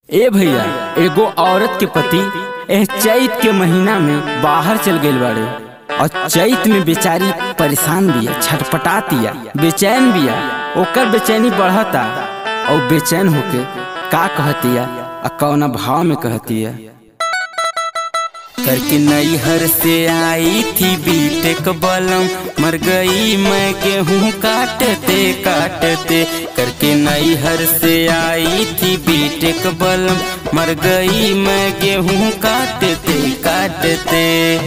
ए भैया एगो औरत के पति एह चैत के महीना में बाहर चल गइल बाड़े और चैत में बेचारी परेशान बिया छटपटातिया बेचैन बिया ओकर बेचैनी बढ़ता और बेचैन होके का कहतिया आ कौना भाव में कहतिया करके नैहर से आई थी बीटेक बलम मर गई मैं गेहूँ काटते काटते करके नैहर से आई थी बीटेक बलम मर गई मैं गेहूँ काटते काटते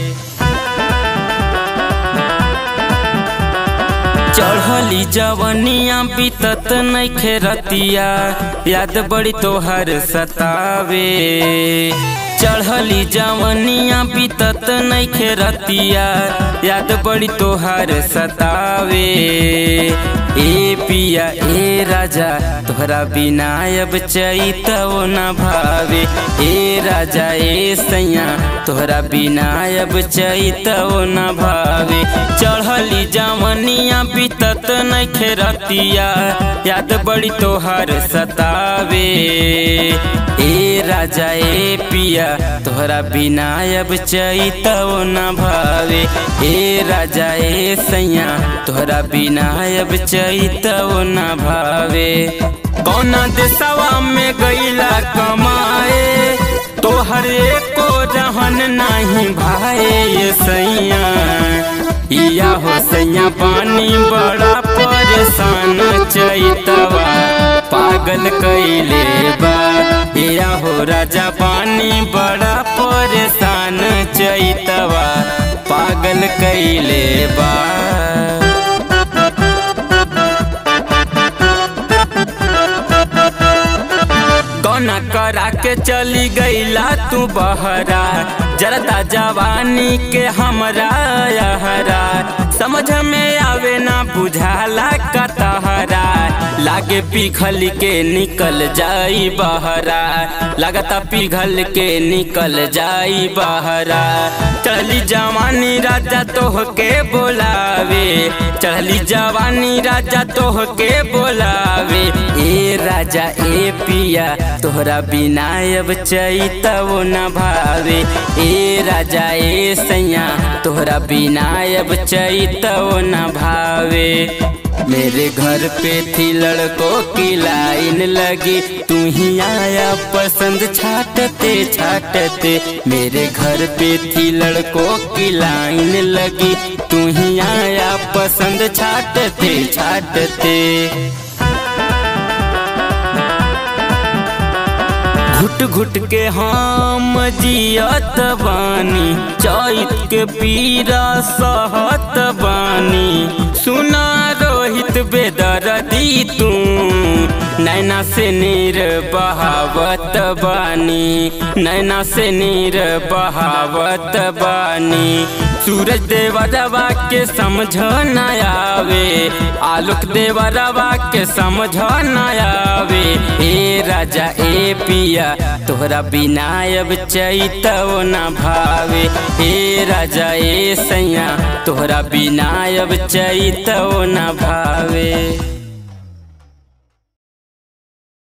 चढ़ली जवनिया बीतत नइखे रतिया याद बड़ी तोहर सतावे चढ़ली जवनिया बीतत नइखे रतिया याद बड़ी तोहर सतावे ए पिया ए राजा तोहरा बिना अब चैतव न भावे ए राजा ए सैया तोहरा बिना अब चैतव न भावे चढ़ली जवनिया बीतत नइखे रतिया याद बड़ी तोहर सतावे ए राजा ए पिया तोहरा बिना अब चैतव न भावे ए राजा ए सैया तोहरा बिना अब चैतव न भावे कौना देशवा में गईला कमाए तोहर एको रहन नहीं भाए ये सैया इया हो सैया पानी बड़ा परेशान चैतवा पागल कैले बा इया हो राजा पानी बड़ा परेशान चैतवा पागल कैले बा गौना करा के चली गईला तू बहरा जरदा जवानी के हमरा यहरा समझ में आवे ना बुझाला कतहरा लागे पिघल के निकल जाई बहरा लगता पिघल के निकल जाई बहरा चली जवानी राजा तोह के बोलावे चली जवानी राजा तोह के बोलावे ए राजा ए पिया तोहरा बिना अब चैतव न भावे ए राजा ए सैया तोहरा बिना अब चैतव न भावे मेरे घर पे थी लड़कों की लाइन लगी तू ही आया पसंद छाटते छाटते मेरे घर पे थी लड़कों की लाइन लगी तू ही आया पसंद छाटते छाटते घुट घुट के हम जियत बानी चैत के पीरा सहत बानी सुना रोहित बेदरदी तू नैना से नीर बहावत बानी नैना से नीर बहावत बानी सूरज देवरवा के समझ न आवे आलोक देवरवा के समझ न आवे ए राजा ए पिया तोहरा बिना अब चैतव न भावे ए राजा ए सैया तोहरा बिना अब चैतव न भावे